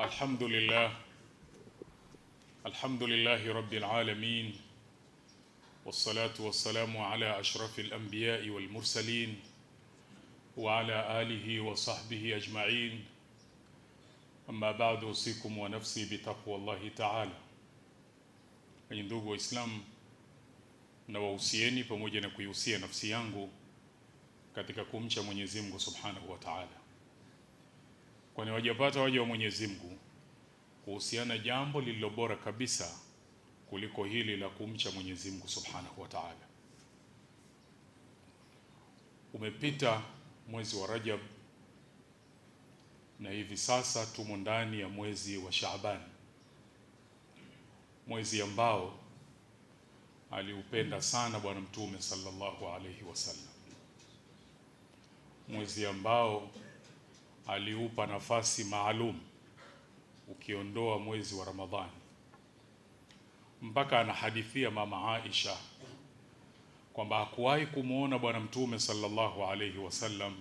الحمد لله الحمد لله رب العالمين والصلاة والسلام على أشرف الأنبياء والمرسلين وعلى آله وصحبه أجمعين أما بعد أوصيكم ونفسي بتقوى الله تعالى Enyi ndugu Waislamu, na wahusieni pamoja na kuihusia nafsi yangu katika kumcha Mwenyezi Mungu Subhanahu wa Ta'ala, kwani wajapata waja wa Mwenyezi Mungu kuhusiana jambo lililo bora kabisa kuliko hili la kumcha Mwenyezi Mungu Subhanahu wa Ta'ala. Umepita mwezi wa Rajab na hivi sasa tumo ndani ya mwezi wa Shaaban, mwezi ambao aliupenda sana Bwana Mtume sallallahu alaihi wasallam, mwezi ambao aliupa nafasi maalum ukiondoa mwezi wa Ramadhani, mpaka anahadithia mama Aisha kwamba hakuwahi kumwona Bwana Mtume sallallahu alaihi wasallam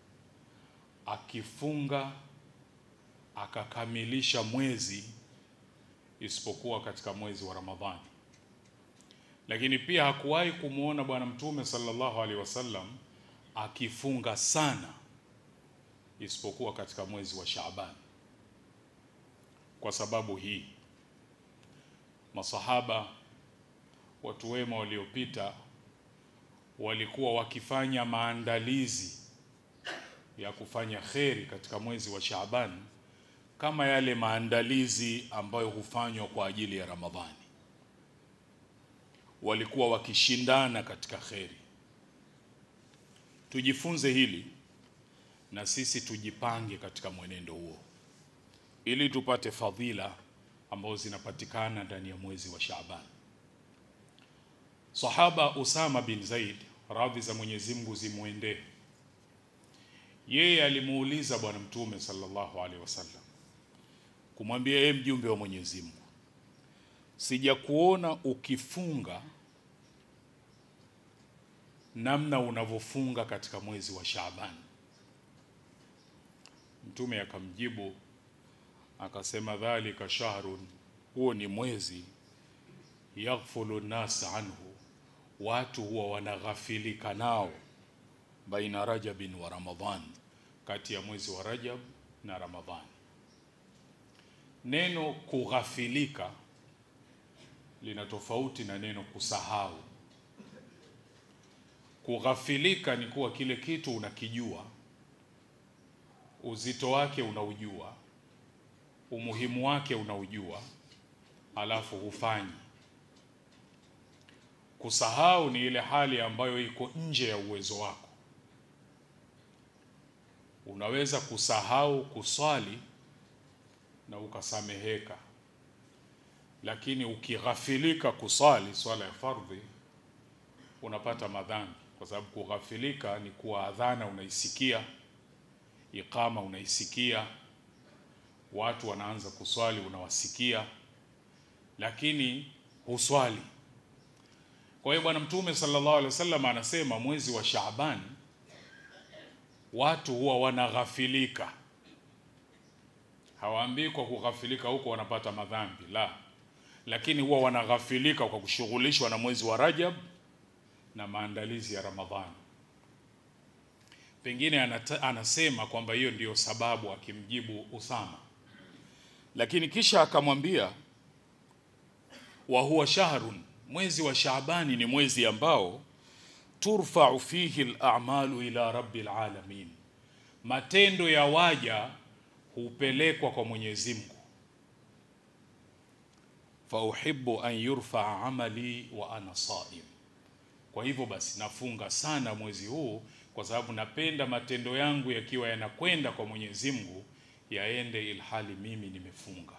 akifunga akakamilisha mwezi isipokuwa katika mwezi wa Ramadhani. Lakini pia hakuwahi kumwona Bwana Mtume sallallahu alaihi wasallam akifunga sana isipokuwa katika mwezi wa Shaaban. Kwa sababu hii, masahaba, watu wema waliopita, walikuwa wakifanya maandalizi ya kufanya kheri katika mwezi wa Shaaban kama yale maandalizi ambayo hufanywa kwa ajili ya Ramadhani. Walikuwa wakishindana katika kheri. Tujifunze hili na sisi tujipange katika mwenendo huo, ili tupate fadhila ambazo zinapatikana ndani ya mwezi wa Shaaban. Sahaba Usama bin Zaid, radhi za Mwenyezi Mungu zimwendee, yeye alimuuliza Bwana Mtume sallallahu alaihi wasallam kumwambia yeye, mjumbe wa Mwenyezi Mungu, sijakuona ukifunga namna unavyofunga katika mwezi wa Shaaban. Mtume akamjibu akasema, dhalika shahrun, huo ni mwezi yaghfulu nas anhu, watu huwa wanaghafilika nao, baina rajabin wa ramadhan, kati ya mwezi wa Rajab na Ramadhani. Neno kughafilika lina tofauti na neno kusahau. Kughafilika ni kuwa kile kitu unakijua, uzito wake unaujua, umuhimu wake unaujua, alafu hufanyi. Kusahau ni ile hali ambayo iko nje ya uwezo wako. Unaweza kusahau kuswali na ukasameheka, lakini ukighafilika kuswali swala ya fardhi unapata madhambi, kwa sababu kughafilika ni kuwa adhana unaisikia, iqama unaisikia, watu wanaanza kuswali unawasikia, lakini huswali. Kwa hiyo Bwana Mtume sallallahu alaihi wasallam anasema mwezi wa Shaaban watu huwa wanaghafilika hawaambii kwa kughafilika huko wanapata madhambi la, lakini huwa wanaghafilika kwa kushughulishwa na mwezi wa Rajab na maandalizi ya Ramadhani. Pengine anata, anasema kwamba hiyo ndiyo sababu, akimjibu Usama, lakini kisha akamwambia wa huwa shahrun, mwezi wa Shaabani ni mwezi ambao turfau fihi al-a'malu ila rabbil alamin, matendo ya waja hupelekwa kwa Mwenyezi Mungu. fa uhibbu an yurfaa amali wa ana saim, kwa hivyo basi nafunga sana mwezi huu kwa sababu napenda matendo yangu yakiwa yanakwenda kwa Mwenyezi Mungu yaende ilhali mimi nimefunga.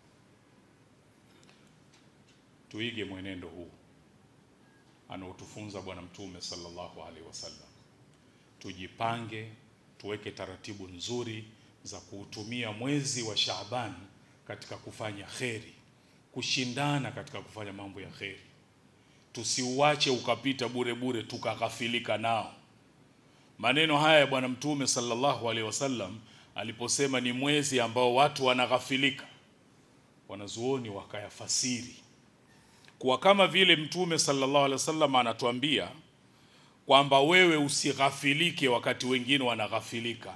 Tuige mwenendo huu anaotufunza Bwana Mtume sallallahu alaihi wasallam. Tujipange, tuweke taratibu nzuri za kuutumia mwezi wa Shaaban katika kufanya kheri, kushindana katika kufanya mambo ya kheri. Tusiuache ukapita bure bure tukaghafilika nao. Maneno haya ya Bwana Mtume sallallahu alaihi wasallam aliposema ni mwezi ambao watu wanaghafilika, wanazuoni wakayafasiri kuwa kama vile Mtume sallallahu alaihi wasallam anatuambia kwamba wewe usighafilike wakati wengine wanaghafilika.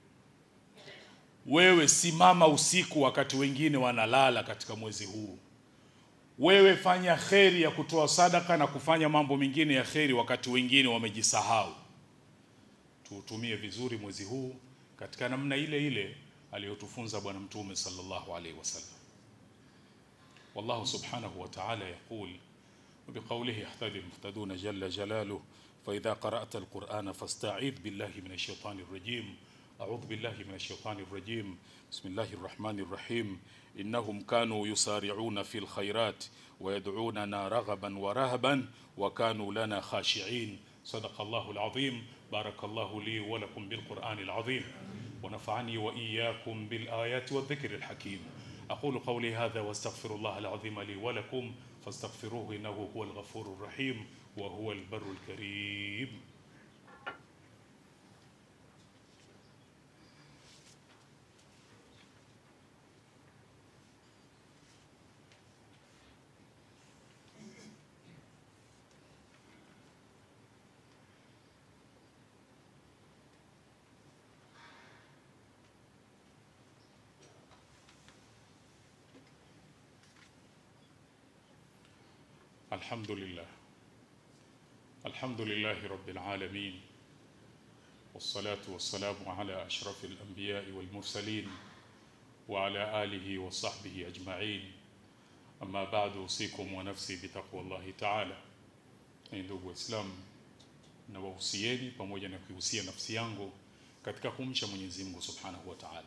Wewe simama usiku wakati wengine wanalala katika mwezi huu. Wewe fanya kheri ya kutoa sadaka na kufanya mambo mengine ya kheri wakati wengine wamejisahau. Tuutumie vizuri mwezi huu katika namna ile ile aliyotufunza Bwana Mtume sallallahu alaihi wasallam. والله سبحانه وتعالى يقول وبقوله يهتدي المهتدون جل جلاله فإذا قرأت القرآن فاستعيذ بالله من الشيطان الرجيم أعوذ بالله من الشيطان الرجيم بسم الله الرحمن الرحيم إنهم كانوا يسارعون في الخيرات ويدعوننا رغبا ورهبا وكانوا لنا خاشعين صدق الله العظيم بارك الله لي ولكم بالقرآن العظيم ونفعني وإياكم بالآيات والذكر الحكيم أقول قولي هذا واستغفر الله العظيم لي ولكم فاستغفروه إنه هو الغفور الرحيم وهو البر الكريم الحمد لله الحمد لله رب العالمين والصلاة والسلام على أشرف الأنبياء والمرسلين وعلى آله وصحبه أجمعين أما بعد أوصيكم ونفسي بتقوى الله تعالى ndugu Waislamu na wahusieni pamoja na kuihusia nafsi yangu katika kumcha Mwenyezi Mungu Subhanahu wa Ta'ala,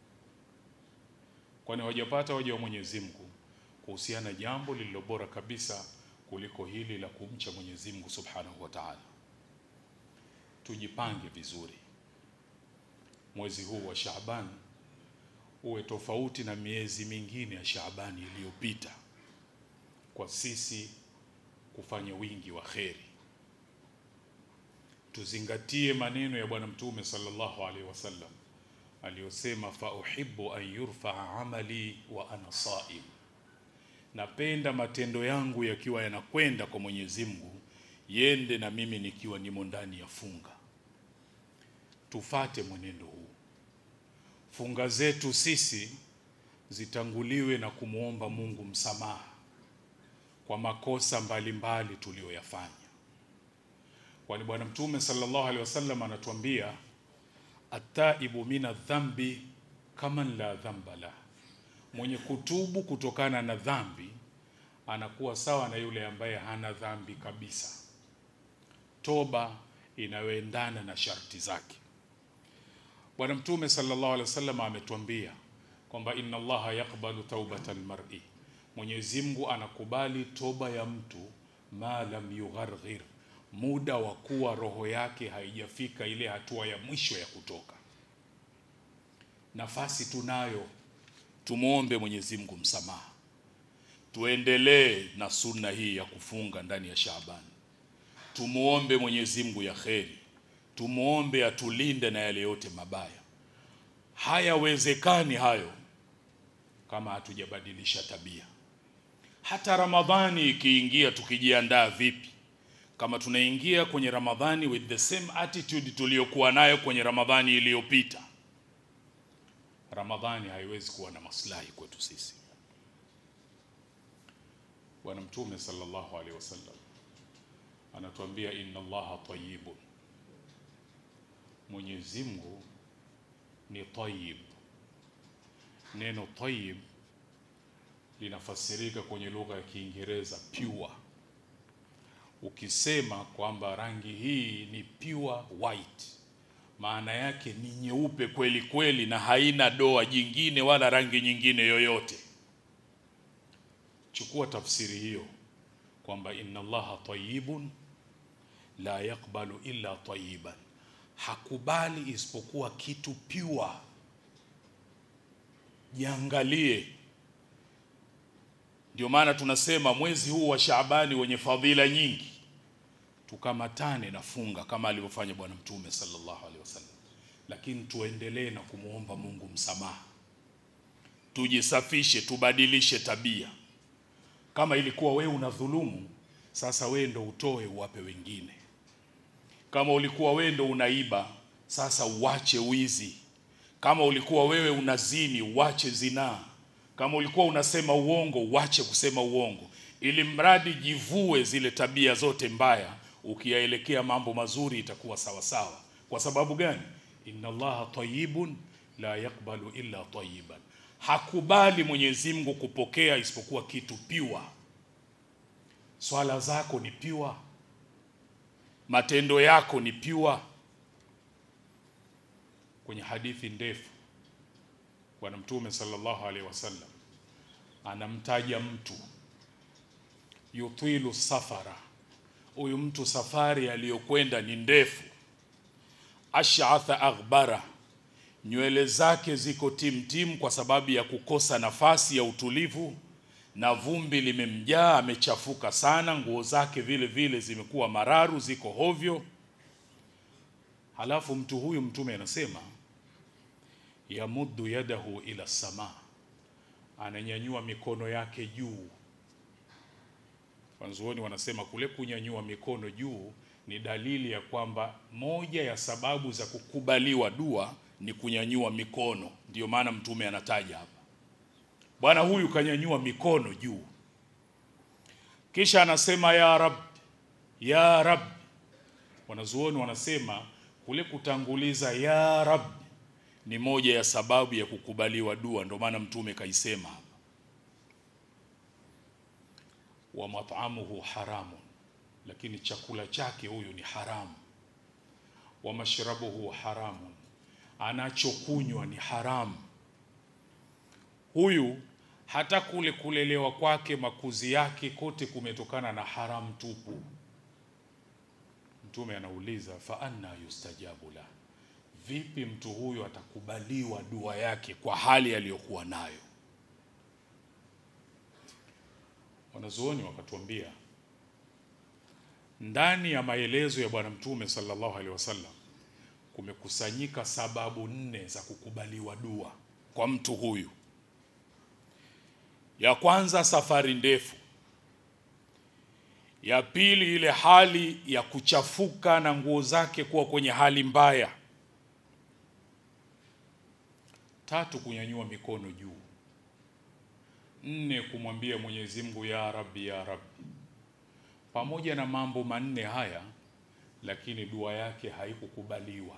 kwani hawajapata waja wa Mwenyezi Mungu kuhusiana jambo lililo bora kabisa kuliko hili la kumcha Mwenyezi Mungu Subhanahu wa Ta'ala. Tujipange vizuri, mwezi huu wa Shaaban uwe tofauti na miezi mingine ya Shaabani iliyopita kwa sisi kufanya wingi wa kheri. Tuzingatie maneno ya Bwana Mtume sallallahu alaihi wasallam aliyosema, fa uhibbu an yurfaa amali wa ana saim napenda matendo yangu yakiwa yanakwenda kwa Mwenyezi Mungu yende na mimi nikiwa nimo ndani ya funga. Tufate mwenendo huu, funga zetu sisi zitanguliwe na kumwomba Mungu msamaha kwa makosa mbalimbali tuliyoyafanya, kwani Bwana Mtume sallallahu alaihi wasallam anatuambia ataibu mina dhambi kaman la dhamba lah mwenye kutubu kutokana na dhambi anakuwa sawa na yule ambaye hana dhambi kabisa. Toba inayoendana na sharti zake. Bwana Mtume sallallahu alaihi wasallam ametuambia kwamba inna Allaha yaqbalu taubata almar'i, Mwenyezi Mungu anakubali toba ya mtu ma lam yugharghir, muda wa kuwa roho yake haijafika ile hatua ya mwisho ya kutoka. Nafasi tunayo Tumwombe Mwenyezi Mungu msamaha, tuendelee na sunna hii ya kufunga ndani ya Shaabani. Tumwombe Mwenyezi Mungu ya kheri, tumwombe atulinde na yale yote mabaya. Hayawezekani hayo kama hatujabadilisha tabia. Hata Ramadhani ikiingia, tukijiandaa vipi? Kama tunaingia kwenye Ramadhani with the same attitude tuliyokuwa nayo kwenye Ramadhani iliyopita Ramadhani haiwezi kuwa na maslahi kwetu sisi. Bwana Mtume sallallahu alaihi wasallam anatuambia inna Allaha tayyibun, Mwenyezi Mungu ni tayyib. Neno tayyib linafasirika kwenye lugha ya Kiingereza pure. Ukisema kwamba rangi hii ni pure white maana yake ni nyeupe kweli kweli na haina doa jingine wala rangi nyingine yoyote. Chukua tafsiri hiyo kwamba inna Allaha tayyibun la yakbalu illa tayyiban, hakubali isipokuwa kitu pure. Jiangalie. Ndio maana tunasema mwezi huu wa Shaabani wenye fadhila nyingi tukamatane na funga kama alivyofanya Bwana Mtume sallallahu alaihi wasallam. lakini tuendelee na kumwomba Mungu msamaha, tujisafishe, tubadilishe tabia. Kama ilikuwa wewe unadhulumu, sasa wewe ndo utoe uwape wengine. Kama ulikuwa wewe ndo unaiba, sasa uache wizi. Kama ulikuwa wewe unazini, uache zinaa. Kama ulikuwa unasema uongo, uache kusema uongo, ili mradi jivue zile tabia zote mbaya, ukiyaelekea mambo mazuri itakuwa sawa sawa. Kwa sababu gani? Inna Allaha tayyibun la yakbalu illa tayyiban, hakubali Mwenyezi Mungu kupokea isipokuwa kitu piwa. Swala zako ni piwa, matendo yako ni piwa. Kwenye hadithi ndefu Bwana Mtume sallallahu alaihi wasallam anamtaja mtu yutilu safara, huyu mtu safari aliyokwenda ni ndefu. Ash'atha aghbara, nywele zake ziko timtim kwa sababu ya kukosa nafasi ya utulivu, na vumbi limemjaa, amechafuka sana. Nguo zake vile vile zimekuwa mararu, ziko hovyo. Halafu mtu huyu Mtume anasema yamuddu yadahu ila samaa, ananyanyua mikono yake juu. Wanazuoni wanasema kule kunyanyua mikono juu ni dalili ya kwamba moja ya sababu za kukubaliwa dua ni kunyanyua mikono. Ndiyo maana Mtume anataja hapa, bwana huyu kanyanyua mikono juu, kisha anasema ya rab, ya rab. Wanazuoni wanasema kule kutanguliza ya rab ni moja ya sababu ya kukubaliwa dua, ndio maana mtume kaisema hapa, wa mat'amuhu haramun, lakini chakula chake huyu ni haramu. Wa mashrabuhu haramun, anachokunywa ni haramu. Huyu hata kule kulelewa kwake, makuzi yake, kote kumetokana na haramu tupu. Mtume anauliza fa anna yustajabu la Vipi mtu huyu atakubaliwa dua yake kwa hali aliyokuwa nayo? Wanazuoni wakatuambia ndani ya maelezo ya Bwana Mtume sallallahu alaihi wasallam kumekusanyika sababu nne za kukubaliwa dua kwa mtu huyu. Ya kwanza, safari ndefu. Ya pili, ile hali ya kuchafuka na nguo zake kuwa kwenye hali mbaya. Tatu, kunyanyua mikono juu. Nne, kumwambia Mwenyezi Mungu ya Rabbi, ya Rabbi. Pamoja na mambo manne haya, lakini dua yake haikukubaliwa.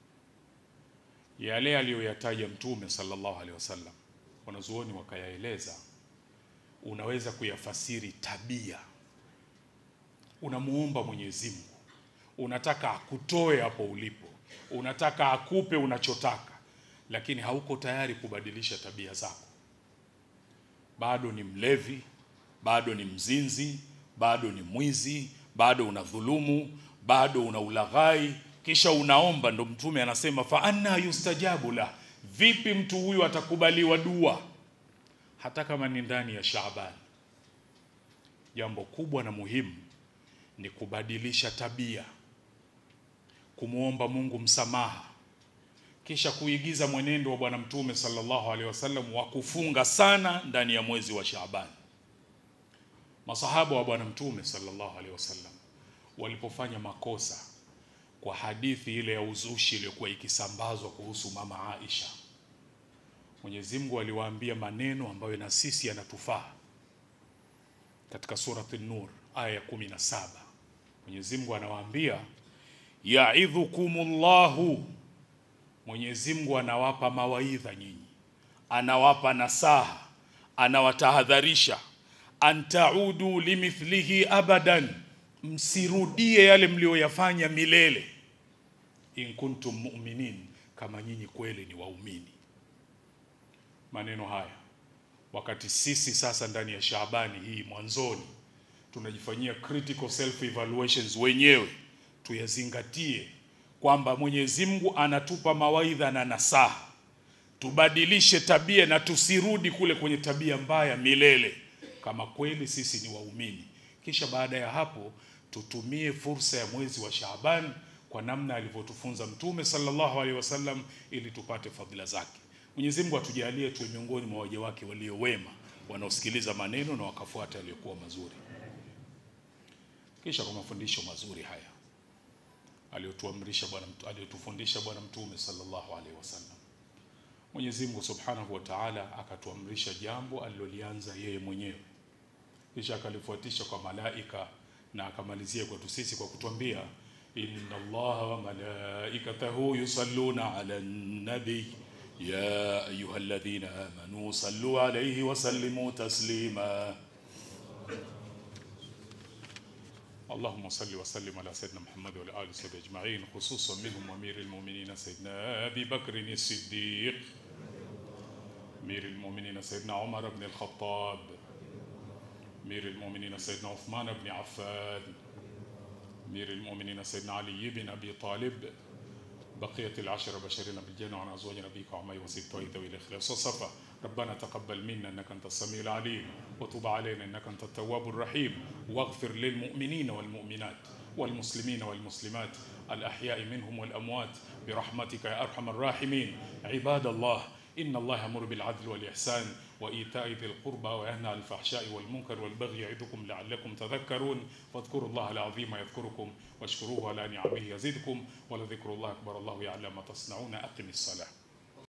Yale aliyoyataja Mtume sallallahu alaihi wasallam, wanazuoni wakayaeleza, unaweza kuyafasiri tabia. Unamuomba Mwenyezi Mungu, unataka akutoe hapo ulipo, unataka akupe unachotaka lakini hauko tayari kubadilisha tabia zako. Bado ni mlevi, bado ni mzinzi, bado ni mwizi, bado una dhulumu, bado una ulaghai, kisha unaomba. Ndo Mtume anasema fa anna yustajabu la, vipi mtu huyu atakubaliwa dua hata kama ni ndani ya Shaaban? Jambo kubwa na muhimu ni kubadilisha tabia, kumwomba Mungu msamaha kisha kuigiza mwenendo wa Bwana Mtume sallallahu alaihi wasallam wa kufunga sana ndani ya mwezi wa Shaaban. Masahaba wa Bwana Mtume sallallahu alaihi wasallam walipofanya makosa kwa hadithi ile ya uzushi iliyokuwa ikisambazwa kuhusu mama Aisha, Mwenyezi Mungu aliwaambia maneno ambayo na sisi yanatufaa. Katika surati Nur aya ya kumi na saba Mwenyezi Mungu anawaambia yaidhukumullahu Mwenyezi Mungu anawapa mawaidha nyinyi, anawapa nasaha, anawatahadharisha, antaudu limithlihi abadan, msirudie yale mlioyafanya milele. In kuntum mu'minin, kama nyinyi kweli ni waumini. Maneno haya wakati sisi sasa ndani ya Shaabani hii mwanzoni tunajifanyia critical self evaluations wenyewe, tuyazingatie kwamba Mwenyezi Mungu anatupa mawaidha na nasaha, tubadilishe tabia na tusirudi kule kwenye tabia mbaya milele, kama kweli sisi ni waumini. Kisha baada ya hapo tutumie fursa ya mwezi wa Shaaban kwa namna alivyotufunza Mtume sallallahu alaihi wasallam ili tupate fadhila zake. Mwenyezi Mungu atujalie tuwe miongoni mwa waja wake walio wema wanaosikiliza maneno na wakafuata yaliyokuwa mazuri. Kisha kwa mafundisho mazuri haya aliyotuamrisha Bwana aliyotufundisha Bwana Mtume sallallahu alaihi wasallam, Mwenyezi Mungu Subhanahu wa Ta'ala akatuamrisha jambo alilolianza yeye mwenyewe, kisha akalifuatisha kwa malaika na akamalizia kwetu sisi kwa kutuambia inna Allaha wa malaikatahu yusalluna ala nabi ya ayyuhalladhina amanu sallu alayhi wa sallimu taslima اللهم صل وسلم على سيدنا محمد وعلى اله وصحبه اجمعين خصوصا منهم امير المؤمنين سيدنا ابي بكر الصديق امير المؤمنين سيدنا عمر بن الخطاب امير المؤمنين سيدنا عثمان بن عفان امير المؤمنين سيدنا علي بن ابي طالب بقية العشرة بشرنا بالجنة وعن أزواج نبيك وعمي وسبت ذوي الإخلاص وصفا ربنا تقبل منا إنك أنت السميع العليم وتب علينا إنك أنت التواب الرحيم واغفر للمؤمنين والمؤمنات والمسلمين والمسلمات الأحياء منهم والأموات برحمتك يا أرحم الراحمين عباد الله إن الله يأمر بالعدل والإحسان وإيتاء ذي القربى وينهى عن الفحشاء والمنكر والبغي يعظكم لعلكم تذكرون فاذكروا الله العظيم يذكركم واشكروه على نعمه يزدكم ولذكر الله أكبر الله يعلم ما تصنعون أقم الصلاة